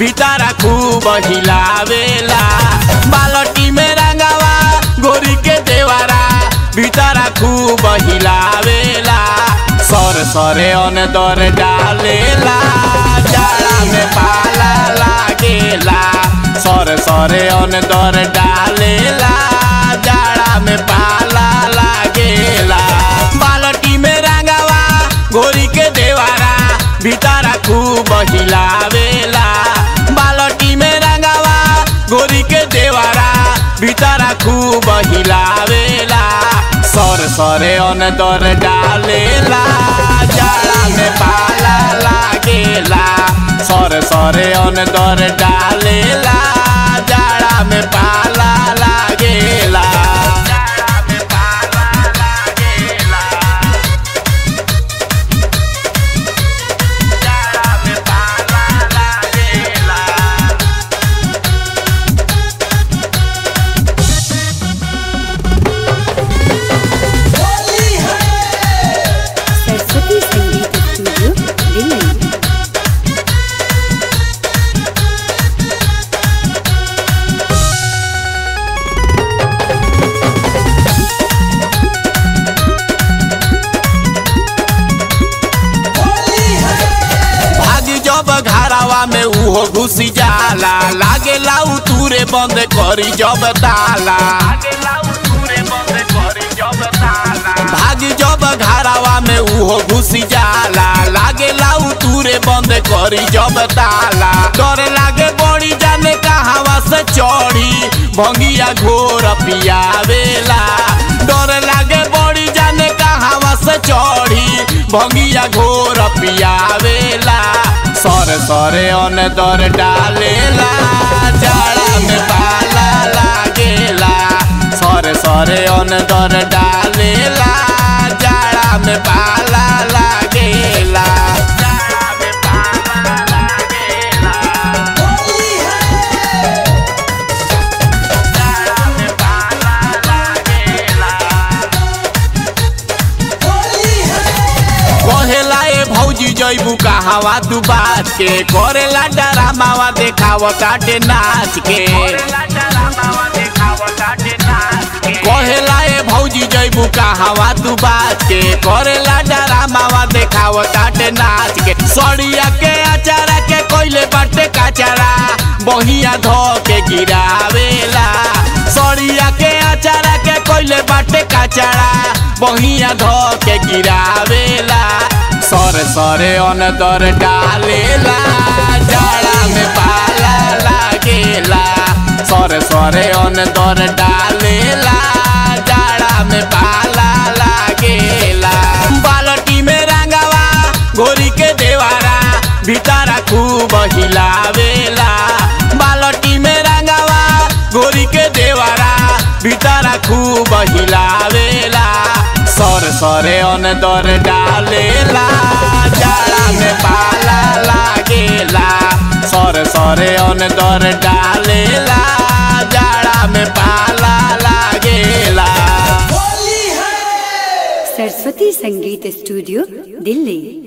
भीतरा खूब हिलावेला बालटी में रंगावा गोरी के देवारा भीतरा खूब हिलावेला सर सरे अन दर डालेला जाड़ा में पाला लागेला सर सरे अन दर डालेला जाड़ा में पाला लागेला बालटी में रंगावा गोरी के देवारा भीतरा खूब हिलावेला बालटी में रंगावा गोरी के देवारा भीतरा खूब हिलावेला सर सरे अन दर डालेला जाड़ा में पाला लागेला सर सरे अन दर डालेला जाड़ा में पाला लागेला जाड़ा में पाला लागेला जाड़ा में पाला लागेला सरस्वती संगीत स्टूडियो दिल्ली भाग जब घरावा में उहो घुसी जाला लागेला उतूरे बंद करी जब ताला भाग जब घरावा में उहो घुसी जाला लागेला उतूरे बंद करी जब ताला डर लागे बड़ी जाने कहावा से चढ़ी भंगिया घोर पियावेला डर लागे बड़ी जाने कहावा से चढ़ी भंगिया घोर पियावेला सर सरे अन दर डालेला जाड़ा में पाला लागेला सर सरे अन दर डालेला जाड़ा में पाला लागेला जाड़ा में पाला लागेला जाड़ा में पाला लागेला कहेला ए भौजी जैबू कहावा तू बात के करेला डरामावा देखाव काटे नाच के कहेला ए भौजी जैबू कहावा तू बात के करेला डरामावा देखाव काटे नाच के सड़िया के अचारा के कोइले बाटे काचारा बहिया धो के गिरावेला सड़िया के अचारा के कोइले बाटे काचारा बहिया धो के गिरावेला सर सरे अन दर डालेला जाड़ा में पाला लागेला सर सरे अन दर डालेला जाड़ा में पाला लागेला बालटी में रंगावा गोरी के देवारा भीतरा खूब हिलावेला बालटी में रंगावा गोरी के देवारा भीतरा खूब हिलावेला सर सरे अन दर डालेला जाड़ा में पाला लागेला सर सरे अन दर डालेला जाड़ा में पाला लागेला सरस्वती संगीत स्टूडियो दिल्ली